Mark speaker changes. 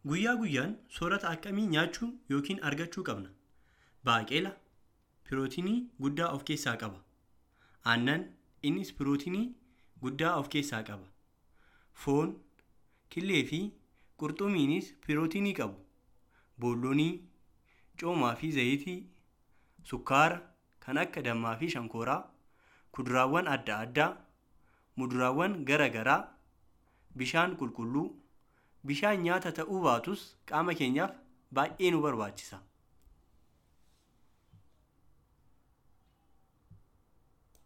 Speaker 1: Guyyaa guyyaan soorata akkamii nyaachuu yookiin argachuu qabna? Baaqelaa pirootinii guddaa of keessaa qaba. Aannan innis pirootinii guddaa of keessaa qaba. Foon, killee fi qurxummiinis pirootinii qabu. Boolloonii, coomaa fi zayitii, sukkaara kan akka dammaa fi shankooraa, kuduraawwan adda addaa, muduraawwan garaa garaa, bishaan qulqulluu. Bishaan nyaata ta'uu baatus qaama keenyaaf baay'ee nu barbaachisa.